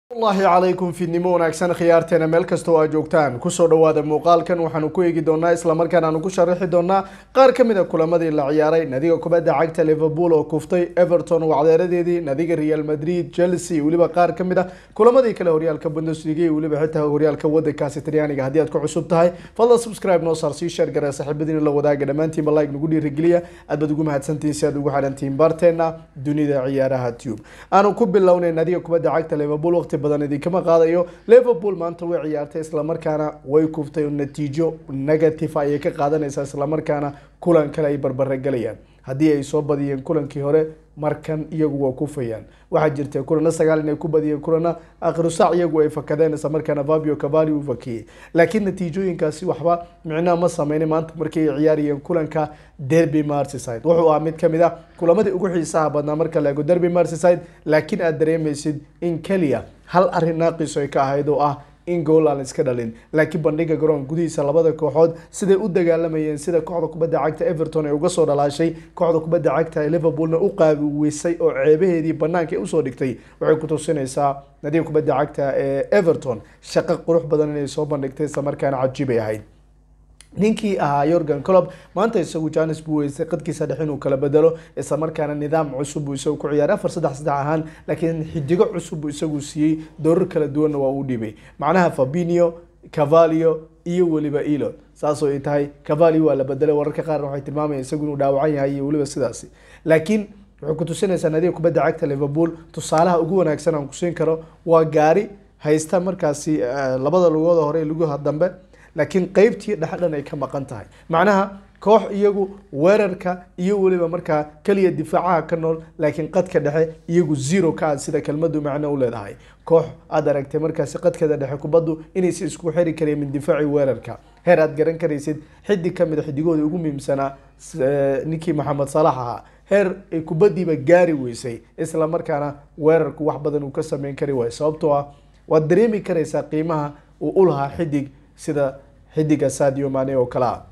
allahi calaykum fiidnimo wanaagsan khiyaarteena meel kasta oo aad joogtaan kusoo dhawaada muuqaalkan waxaanu ku eegi doonaa islamarkaan aanu ku sharaxi doonaa qaar ka mid a kulamadii la ciyaaray nadiga kubadda cagta liverpool oo kuftay everton wacdeeradeedii nadiga real madrid chelsea iyo weliba qaar ka mid a kulamadii kale horyaalka bundesliga iyo weliba xitaa horyaalka wadankaasi talyaaniga haddii aad ku cusub tahay fadlan subscribe noo saar sii sheer garee saaxiibadiina la wadaaga dhammaantiinba like nagu dhiirigeliya aad baad ugu mahadsantihiin si aad ugu xidhantihiin barteena dunida ciyaaraha tube aanu ku bilownay nadiga kubadda cagta liverpool waqti badan idinkama qaadayo liverpool maanta way ciyaartay islamarkaana way kuftay natiijo negative ayay ka qaadanaysaa islamarkaana kulan kale ay barbare galayaan haddii ay soo badiyeen kulankii hore markan iyagu waa kufayaan waxaa jirta kulana sagaal inay ku badiyeen kulana akhiru saac iyagu ay fakadeen islamarkaana fabio cavali uu fakiyey laakiin natiijooyinkaasi waxba micnaha ma sameynay maanta markii ay ciyaarayeen kulanka derby merseyside wuxuu ahaa mid kamid ah kulamadii ugu xiisaha badnaa marka la eego derby merseyside laakiin aad dareemaysid in keliya hal arrin naaqiso ay ka ahayd oo ah in gool aan iska dhalin laakiin bandhiga garoon gudihiisa labada kooxood siday u dagaalamayeen sida kooxda kubadda cagta everton ay uga soo dhalaashay kooxda kubadda cagta ee liverpoolna u qaabiweysay oo ceebaheedii banaanka ay usoo dhigtay waxay ku tusinaysaa nadiga kubadda cagta ee everton shaqo qurux badan inay soo bandhigtay islamarkaana cajiibay ahayd ninkii ahaa yorgan colob maanta isagu janis buu weysay qadkiisa dhex inuu kala bedelo islamarkaana nidaam cusub buu isagu ku ciyaaray afar saddex saddex ahaan laakiin xidigo cusub buu isagu siiyey doorar kala duwanna waa uu dhibay macnaha fabinio cavalio iyo weliba elon saasoo ay tahay cavalio waa la bedelay wararka qaarna waxay tilmaamayaan isagu inuu dhaawacan yahay iyo weliba sidaasi laakiin waxay ku tusinaysaa nadiga kubadda cagta liverpool tusaalaha ugu wanaagsan aan kusiin karo waa gaari haysta markaasi labada lugooda hore lugaha dambe laakiin qeybtii dhexdhan ay ka maqan tahay macnaha koox iyagu weerarka iyo weliba markaa keliya difaacaha ka nool laakiin qadka dhexe iyagu zero ka ad sida kelmadu macno u leedahay koox aad aragtay markaasi qadkeeda dhexe kubaddu inaysa isku xiri kareen min difaaci weerarka heer aad garan karaysid xidig kamid a xidigooda ugu muhiimsanaa ninkii maxamed salax ahaa heer ay kubadiiba gaari weysay isla markaana weerarku wax badan uu ka sameyn kari waayo sababtoo ah waad dareemi karaysaa qiimaha uu u lahaa xidig sida xidiga sadio mane oo kale ah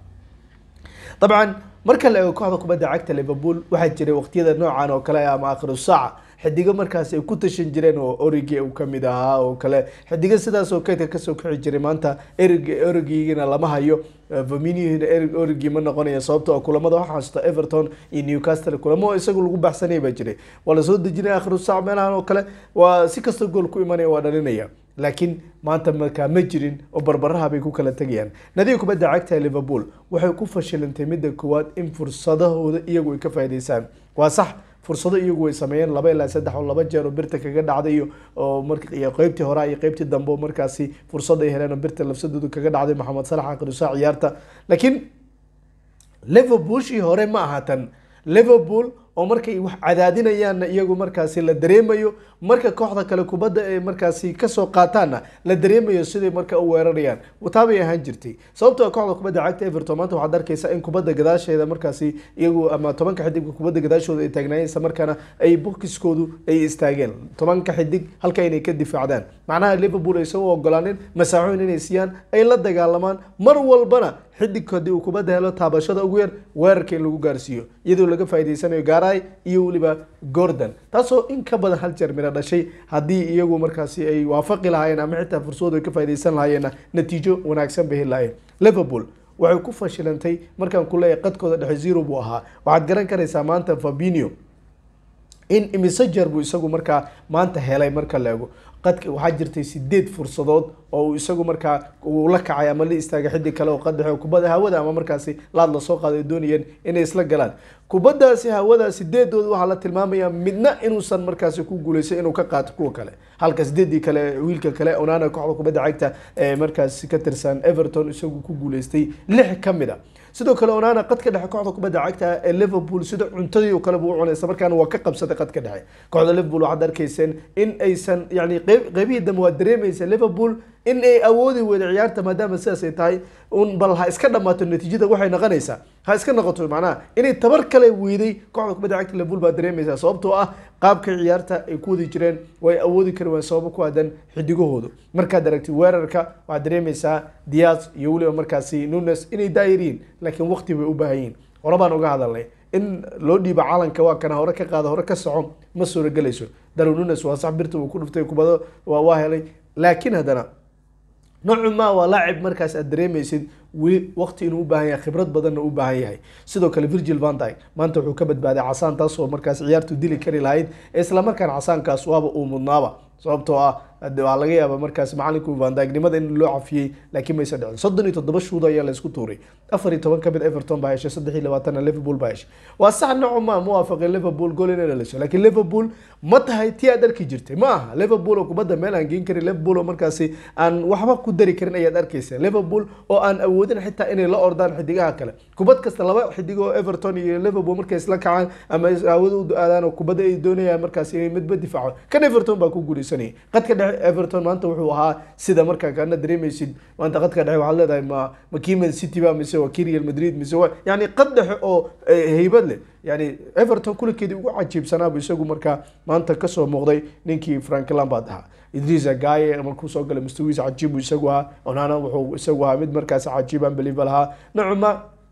dabcan marka la eego kooxda kubadda cagta liverpool waxaa jiray waqtiyada noocan oo kale ama akhiru saaca xidigo markaas ay ku tashan jireen oo origi uu kamid ahaa oo kale xidigo sidaas oo kaydka kasoo kici jiray maanta erig origigina lama hayo vaminihina erig origi ma noqonaya sababtoo kulamada waxaa xasuusta everton iyo newcastle kulamo isagu lagu baxsanaya baa jiray waa lasoo dejinaya akhiru saac meelahan oo kale waa si kastoo gool ku imanaya waa dhalinaya laakiin maanta markaa ma jirin oo barbaraha bay ku kala tegayaan nadiga kubadda cagta ee liverpool waxay ku fashilantay midda koowaad in fursadahooda iyagu ay ka faa'idaysaan waa sax fursado iyagu way sameeyeen laba ilaa saddex oo laba jeer oo birta kaga dhacday iyo oo mar iyo qeybtii hore iyo qeybtii dambe oo markaasi fursad ay heleen oo birta lafsadooda kaga dhacday maxamed salax akhirusaa ciyaarta laakiin liverpoolshii hore ma aha tan liverpool oo markay wax cadaadinayaanna iyagu markaasi la dareemayo marka kooxda kale kubadda ay markaasi kasoo qaataanna la dareemayo siday marka u weerarayaan taabay ahaan jirtay sababtoo kooxda kubadda cagta everton maanta waxaad arkaysaa in kubadda gadaasheeda markaasi iyagu ama tobanka xidigka kubadda gadaashooda ay taagnaayeen isla markaana ay bokiskoodu ay istaageen tobanka xidig halka inay ka difaacdaan macnaha liverpool aysan u ogolaanin masaaxooyin inay siiyaan ay la dagaalamaan mar walbana xidig haddii uu kubadda helo taabashada ugu yar weerarka in lagu gaarsiiyo iyadoo laga faa'idaysanayo gaaray iyo weliba gordon taasoo in ka badan hal jeer miro dhashay haddii iyagu markaasi ay waafaqi lahaayeen ama xitaa fursad ay ka faaidaysan lahayeenna natiijo wanaagsan bay heli lahayeen liverpool waxay ku fashilantay markaan ku leeyahay qadkooda dhexe zero buu ahaa waxaad garan karaysaa maanta fabinio in imise jeer buu isagu markaa maanta helay marka la ego qadka waxaa jirtay sideed fursadood oo uu isagu markaa uu la kacay ama la istaagay xidig kale oo qaddexe kubadda hawada ama markaasi laad lasoo qaaday doonayeen inay isla galaan kubaddaasi hawada sideedooda waxaa la tilmaamayaa midna inuusan markaasi ku guuleysay inuu ka qaato kuwa kale halka sideedii kale wiilka kale onana kooxda kubadda cagta ee markaasi ka tirsan everton isagu ku guuleystay lix ka mid a sidoo kale onana qadka dhexe kooxda kubadda cagta ee liverpool sida cuntadii oo kale buu u cunay isla markaana waa ka qabsaday qadka dhexe kooxda liverpool waxaad arkayseen in aysan yani qeybihii dambe waad dareemaysa liverpool in ay awoodi weyda ciyaarta maadaama sidaas ay tahay un bal ha iska dhamaato natiijada waxay noqonaysaa ha iska noqoto macnaha inay tabar kale weyday kooxda kubadda cagta liverpool baad dareemaysaa sababtoo ah qaabka ciyaarta ay ku wadi jireen way awoodi kari waan sababo ku aadan xidigahoodu markaad aragtid weerarka waxaad dareemaysaa diaz iyo weliba markaasi nunes inay daayiriin laakiin waqti bay u baahan yihin hore baan uga hadalnay in loo dhiibo calanka waa kana hore ka qaada hore ka soco ma suuragelayso darwin nunes waa sax birta uu ku dhuftay kubado waa waa helay laakiin haddana noocu ma waa laacib markaas aad dareemaysid weli waqti inuu u baahan yahay khibrad badanna u baahan yahay sidoo kale virgil van dyke maanta wuxuu ka badbaaday casaan taas oo markaas ciyaartu dili kari lahayd islamarkaana casaankaas waaba uu mudnaaba sababtoo ah waa laga yaaba markaas macalinku vandaagnimada in loo cafiyey laakiin maysa dhicin soddon iyo toddoba shuud ayaa laysku tuuray afar iyo toban kamid everton baa heshay saddex iyo labaatanna liverpool baa heshay waa sax noco ma muwaafaqay liverpool gool inay dhalisho laakiin liverpool ma tahay tii aad arki jirtay ma aha liverpool oo kubadda meel aan geen karin liverpool oo markaasi aan waxba ku dari karin ayaad arkaysa liverpool oo aan awoodin xitaa inay la ordaan xidigaha kale kubad kasta laba xidig oo everton iyo liverpool markay isla kacaan ama awood u aadaan oo kubadda ay doonayaan markaas inay midba difaaco kan everton baa ku guuleysanayay qadka dhexe everton maanta wuxuu ahaa sida markaa kaana dareemaysid maanta qadka dhexe waxaad leedahay ma ma kii man city ba mise waa kii real madrid mise waa yani qad dhexe oo heybad leh yani everton kulankeedii ugu cajiibsanaabu isagu markaa maanta kasoo muuqday ninkii frank lambard ahaa idrisa gaye markuu soo galay mustawiisa cajiibu isagu ahaa onana wuxuu isagu ahaa mid markaas cajiib unbelievable ahaa nocuma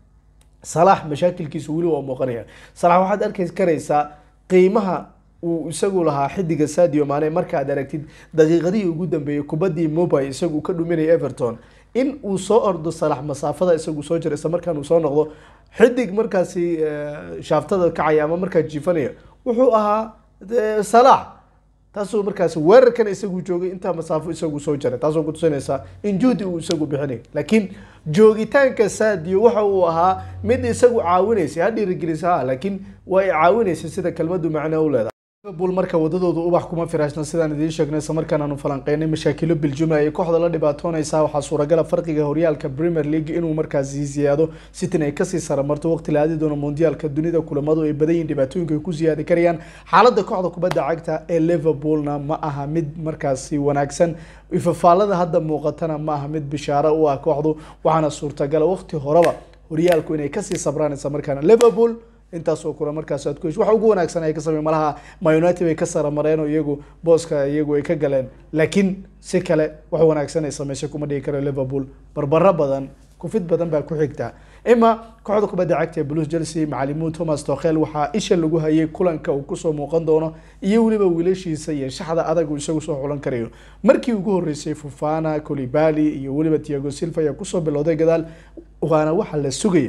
salax mashaakilkiisu weli waa muuqanaya salax waxaad arki karaysaa qiimaha uu isagu lahaa xidiga sadio mane markaad aragtid daqiiqadihii ugu dambeeyey kubadii mobile isagu ka dhuminaya everton in uu soo ordo salax masaafada isagu soo jira isla markaan uu soo noqdo xidig markaasi shaaftada kacaya ama markaa jiifanaya wuxuu ahaa salax taasoo markaas weerarkan isagu joogay intaa masaafo isagu soo jaray taasoo kutusinaysa in juhdi uu isagu bixinay laakiin joogitaanka sadio waxa uu ahaa mid isagu caawinaysay ha dhiirigelisa ha laakiin waa ay caawinaysay sida kelmadu macno u leedahay liverpool marka wadadooda ubax kuma firaashna sidaan idiin sheegnay isla markaan aanu falanqeynay mashaakilo biljumla ay kooxda la dhibaatoonaysaa waxaa suuragala farqiga horyaalka premier league inuu markaasi ziyaado sitin ay kasii saramarto waqti la aadi doono mondiyaalka dunida kulamadu ay badan yihin dhibaatooyinka ay ku ziyaadi karayaan xaaladda kooxda kubadda cagta ee liverpoolna ma aha mid markaasi wanaagsan ifafaalada hadda muuqatana ma aha mid bishaaro u ah kooxdu waxaana suurtagala waqti horeba horyaalku inay kasii sabraan isla markaana liverpool intaasoo kula markaas aad ku hesh waxa ugu wanaagsan ay ka samey malaha ma united bay ka saramareen oo iyagu booska iyagu ay ka galeen laakiin si kale wax wanaagsan ay sameysay kuma dhigi karo liverpool barbaro badan kufid badan baa ku xigta ima kooxda kubadda cagta ee blues chelsea macalimuhu thomas tokhel waxaa isha lagu hayay kulanka uu kusoo muuqan doono iyo weliba wiilashiisa iyo shaxda adag uu isagu soo xulan karayo markii ugu horeysay fufana colibali iyo weliba tiago silva ayaa kusoo bilowday gadaal waana waxa la sugaya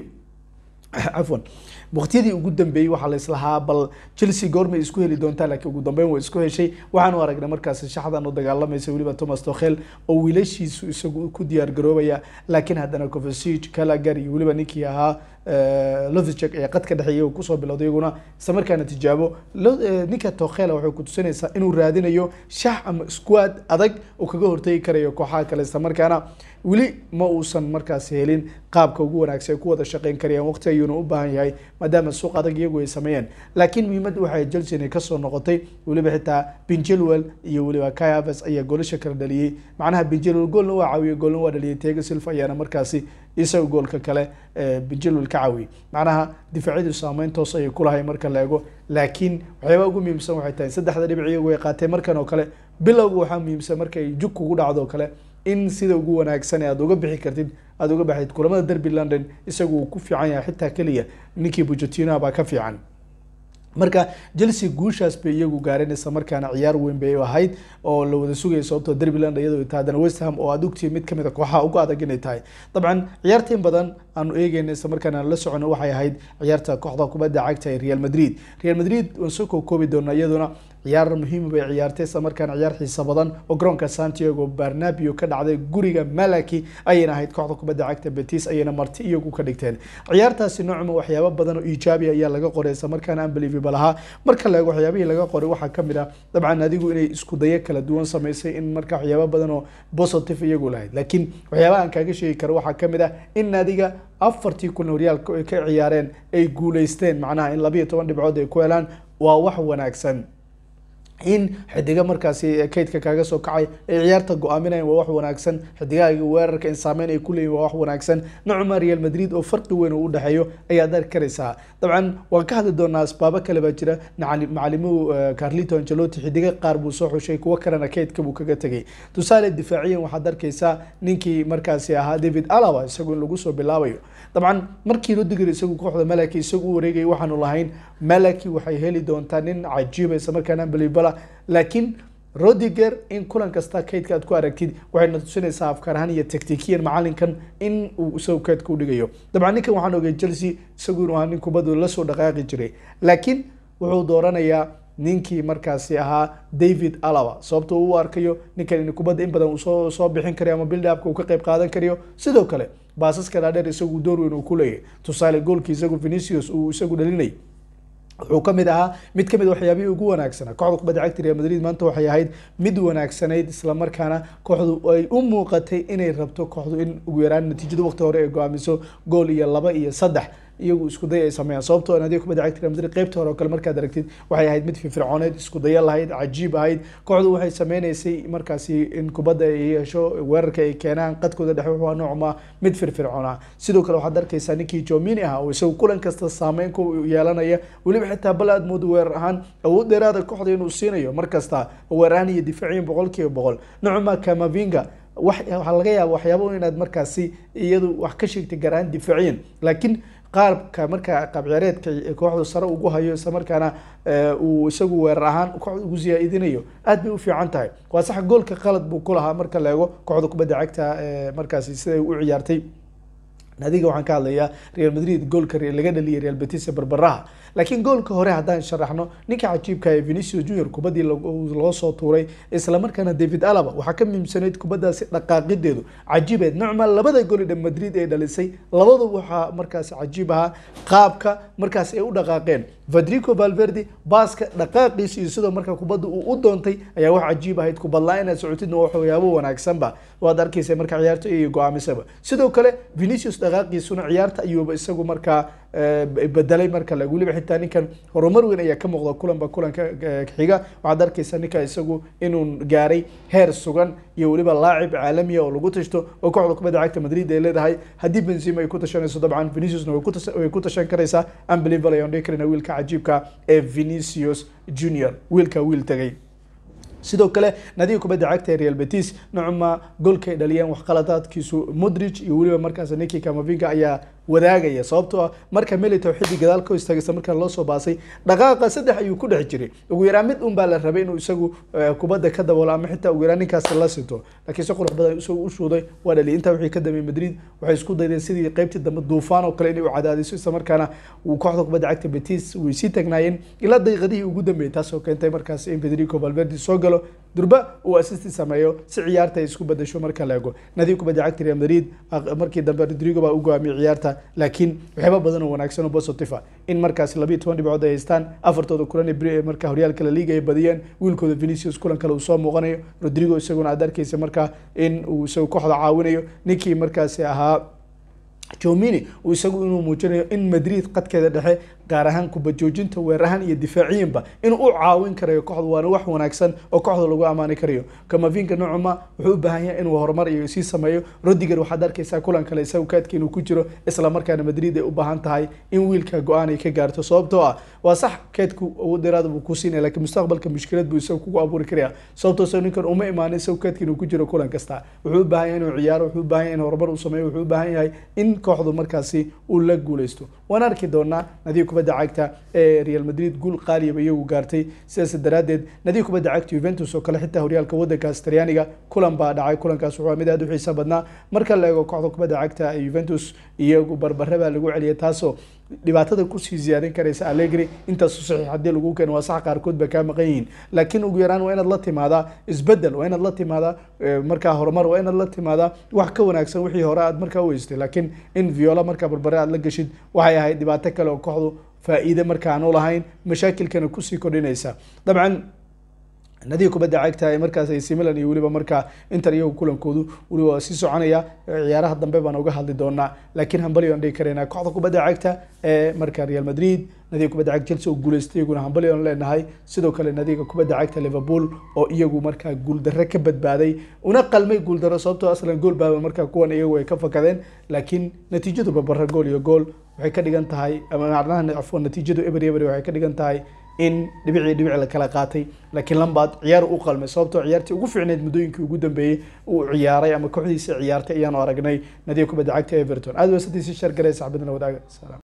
cafwan waqtiyadii ugu dambeeyey waxaa laislahaa bal chelsea goormay isku heli doontaa laakiin ugu dambeyn way isku heshay waxaanu aragnay markaasi shaxdan u dagaalamaysa weliba thomas tokhel oo wiilashiisu isagu ku diyaar garoobaya laakiin haddana covasic calagar iyo weliba ninkii ahaa lothicek ee qadka dhexeeyay uu kusoo bilowday iyaguna isla markaana tijaabo ninka tokhela waxay kutusinaysaa inuu raadinayo shax ama squad adag uu kaga hortegi karayo kooxaha kale isla markaana weli ma uusan markaasi helin qaabka ugu wanaagsan ay ku wada shaqeyn karayaan waqti ayuuna u baahan yahay maadaama suuq adag iyagu ay sameeyeen laakiin muhiimadda waxay chelsea inay kasoo noqotay weliba xitaa benjelwell iyo weliba kayavas ayaa goolasha kala dhaliyey macnaha benjelwell goolna waa caawiyey goolna waa dhaliyay tego silva ayaana markaasi isaga goolka kale benjelwell ka caawiyey macnaha difaacyadu saameyn toos ayay kulahay marka la eego laakiin waxyaaba ugu muhiimsan waxay tahay saddexda dhibic iyagu ay qaateen markan oo kale bilowga waxaa muhiimsan markay jug kugu dhacdo oo kale in sida ugu wanaagsan aad uga bixi kartid aada uga baxid kulamada derby london isagu uu ku fiican yahay xitaa keliya ninkii bujetino baa ka fiican marka chelsea guushaas bay iyagu gaareen isla markaana ciyaar weyn bay ahayd oo la wada sugaya sababtoo derby london iyadoo tahay haddana west ham oo aad ogtihi mid kamid a kooxaha ugu adag inay tahay dabcan ciyaartiin badan aanu eegeyna isla markaana la socono waxay ahayd ciyaarta kooxda kubadda cagta ee real madrid real madrid waan soo kookoobi doonaa iyaduna ciyaar muhiima bay ciyaartay isla markaana ciyaar xiisa badan oo garoonka santiago barnabio ka dhacday guriga malaki ayayna ahayd kooxda kubadda cagta betis ayayna marti iyagu ka dhigteen ciyaartaasi noocma waxyaabo badan oo iijaabi ayaa laga qoray isla markaana unbelievable ahaa marka la eego waxyaabihii laga qoray waxaa kamid ah dabcan adigu inay isku dayo kala duwan samaysay in marka waxyaabo badan oo positive iyagu lahayd laakiin waxyaabaha aan kaaga sheegi karo waxaa kamid ah in adiga afartii kulan horyaalka ay ka ciyaareen ay guuleysteen macnaha in labayo toban dhibcood ay ku helaan waa wax wanaagsan in xidiga markaasi kaydka kaaga soo kacay ay ciyaarta go-aaminayan waa wax wanaagsan xidigahaaga weerarka in saameyn ay kuleeyihin waa wax wanaagsan nocuma real madrid oo farqi weyn uu udhexeeyo ayaad arki karaysaa dabcan waan ka hadli doonaa asbaabo kale baa jira macalimuhu carlito angelotti xidiga qaar buu soo xushay kuwo kalena kaydka buu kaga tegay tusaale difaaciyan waxaad arkaysaa ninkii markaasi ahaa david alaba isagu in lagu soo bilaabayo dabcan markii rodiger isagu kooxda malaki isagu u wareegayay waxaanu lahayn malaki waxay heli doontaa nin cajiiba isla markaana unbelievable goola laakiin rodiger in kulan kasta kaydka aad ku aragtid waxayna tusinaysaa afkaar ahaan iyo taktikiyan macalinkan in uu isagu kaydka u dhigayo dabcan ninkan waxaan ogay chelsea isagu inuu ahaa nin kubaddu lasoo dhaqaaqi jiray laakiin wuxuu dooranayaa ninkii markaasi ahaa david alaba sababto u arkayo ninkan in kubadda in badan uu soo soo bixin karayo ama bildapka uu ka qayb qaadan karayo sidoo kale baasaska dhaadheer isagu door weyn uu ku leeyahay tusaale goolkii isagu venicius uu isagu dhalinay wuxuu ka mid ahaa mid kamid waxyaabihii ugu wanaagsanaa kooxda kubadda cagta real madrid maanta waxay ahayd mid wanaagsanayd islamarkaana kooxdu ay u muuqatay inay rabto kooxdu in ugu yaraan natiijada waqti hore ay go-aamiso gool iyo laba iyo saddex iyagu isku day ay sameeyaan sababtoo naadiga kubadda cagta real madrid qaybta hore oo kale markaad aragtid waxay ahayd mid firfircooneed isku dayo lahayd cajiib ahayd kooxdu waxay sameynaysay markaasi in kubadda ay yeesho weerarka ay keenaan qadkooda dhexe wuxuu noocma mid firfircoona sidoo kale waxaad arkaysaa ninkii jomini ah oo isagu kulan kasta saameyn ku yeelanaya weliba xitaa bal aad moodo weerar ahaan awood dheeraada kooxda inuu siinayo mar kasta weerar ahaan iyo difaaciyan boqol kiiba boqol nocma kamavinga waxaa laga yaaba waxyaaba inaad markaasi iyadu wax ka sheegtay gaar ahaan difaaciyan laakiin qaabka markaa qaabciyaareedka kooxdu sare ugu hayo isla markaana uu isagu weerar ahaan kooxda ugu siyaa-idinayo aad bay u fiican tahay waa sax goolka qalad buu ku lahaa marka la eego kooxda kubadda cagta markaasi siday u ciyaartay adiga waxaan ka hadlayaa real madrid goolka laga dhaliyay real betis barbaraha laakiin goolka hore haddaan sharaxno ninka cajiibka ee venicius junior kubaddii loo soo tuuray islamarkaana david alaba waxaa ka miimsanayd kubaddaasi dhaqaaqideedu cajiibeed nocma labada gool ee madrid ay dhalisay labadu waxaa markaasi cajiib ahaa qaabka markaas ay u dhaqaaqeen federico valverde baaska dhaqaaqiisa iyo sidoo marka kubadda uu u doontay ayaa wax cajiib ahayd kubadla inaad socotidna waxyaabo wanaagsanba waad arkaysa marka ciyaarta iyo go-aamisaba sidoo kale venicius dhaqaaqiisuna ciyaarta ayuuba isagu markaa bedelay marka lag weliba xitaa ninkan horumar weyn ayaa ka muuqda kulanba kulanka xiga waxaad arkaysa ninka isagu inuu gaaray heer sugan iyo weliba laacib caalamiya oo lagu tashto oo kooxda kubadda cagta madrid ay leedahay haddii benzima ay ku tashanayso dabcan veniciusna way ku tashan karaysaa unbelievable ayaan dhihi karayna wiilka cajiibka ee venicius junior wiilka wiil tagay sidoo kale nadiga kubadda cagta ee real betis nocma goolka ay dhaliyeen waxqaladaadkiisu modric iyo weliba markaas niki kamavinga ayaa wadaagaya sababtoo ah marka melitow xiddi gadaal ka istaagaysa markaa loo soo baasay dhaqaaqa saddex ayuu ku dhex jiray ugu yaraan mid un baa la rabay inuu isagu kubadda ka daboolo ama xitaa ugu yaraan ninkaasi la sinto laakiin si qurux badan isagu u shuuday waa dhaliy intaa wixii ka dambeeyay madrid waxay isku daydeen sidii qaybtii dambe duufaan oo kale inay u cadaadiso isla markaana uu kooxda kubadda cagta betis way sii tagnaayeen ilaa daqiiqadihii ugu dambeeyay taasoo keentay markaas in federico valverde soo galo durba uu assisti sameeyo si ciyaarta ay isku bedasho marka la ego nadiga kubadda cagta real madrid markii dambe rodrigo baa u go'aamiyay ciyaarta laakiin waxyaaba badan oo wanaagsan oo positive in markaas labiiyo toban dhibcood ay haystaan afartooda kulan ee marka horyaalka la liiga ay badiyeen wiilkooda venicius kulan kale uu soo muuqanayo rodrigo isaguna aad arkaysa markaa in uu isagu kooxda caawinayo ninkii markaasi ahaa jomini uu isagu inuu muujinayo in madrid qadkeeda dhexe gaar ahaan kubajoojinta weerahan iyo difaaciyanba inuu u caawin karayo kooxda waana wax wanaagsan oo kooxda lagu ammaani karayo kamavinka nocuma wuxuu u baahan yahay inuu horumar iyo sii sameeyo rodiger waxaad arkaysaa kulan kale isagu kaadka inuu ku jiro isla markaana madrid ay u baahan tahay in wiilka go-aan ay ka gaarto sababtoo ah waa sax keedku awood dheeraada buu ku siinaya laakiin mustaqbalka mushkilad buu isagu kugu abuuri karaya sababtoo isagu ninkan uma imaanin isagu kaadka inuu ku jiro kulan kasta wuxuu u baahan yahay inuu ciyaaro wuxuu u baahan yahay in horumar uu sameeyo wuxuu u baahan yahay in kooxdu markaasi uu la guuleysto waan arki doonaa nadiga kubadda cagta ee real madrid guul qaaliyaba iyagu gaartay sidaas daraaddeed nadiga kubadda cagta juventus oo kale xitaa horyaalka waddankaas talyaaniga kulan baa dhacay kulankaas wuxuu mid aad u xiisa badnaa marka la eego kooxda kubadda cagta ee juventus iyagu barbare baa lagu celiyay taasoo dhibaatada kusii ziyaadin karaysa allegri intaasu saxiix haddii lagu keeno waa sax qaarkood ba kaa maqan yihiin laakiin ugu yaraan waa inaad la timaadaa isbedel waa inaad la timaadaa markaa horumar waa inaad la timaadaa wax ka wanaagsan wixii hore aad markaa u weystay laakiin in viola markaa barbare aad la gashid waxay ahayd dhibaato kale oo kooxdu faa'iide marka aan u lahayn mashaakilkana kusii kordhinaysa dabcan nadiga kubadda cagta ee markaas AC Milan iyo weliba markaa Inter iyagu kulankoodu weliba waa sii soconaya ciyaaraha dambe baan uga hadli doonaa laakiin hambali aan dhihi karaynaa kooxda kubadda cagta ee marka Real Madrid nadiga kubadda cagta Chelsea oo guuleystay iyaguna hambali aan leenahay sidoo kale nadiga kubadda cagta Liverpool oo iyagu markaa guuldarre ka badbaaday una qalmay guuldarro sababtoo aslan gool baaba markaa kuwan iyagu ay ka fakadeen laakiin natiijadu babara gool iyo gool waxay ka dhigan tahay ama macnaha afwan natiijadu eber eber waxay ka dhigan tahay in dhibicii dhibic la kala qaatay laakiin lambaad ciyaar u qalmay sababtoo ciyaartii ugu fiicneyd muddooyinkii ugu dambeeyey uu ciyaaray ama kooxdiisa ciyaartay ayaanu aragnay nadiga kubadda cagta everton aad weysatiisi shar garay saxbadina wadaaga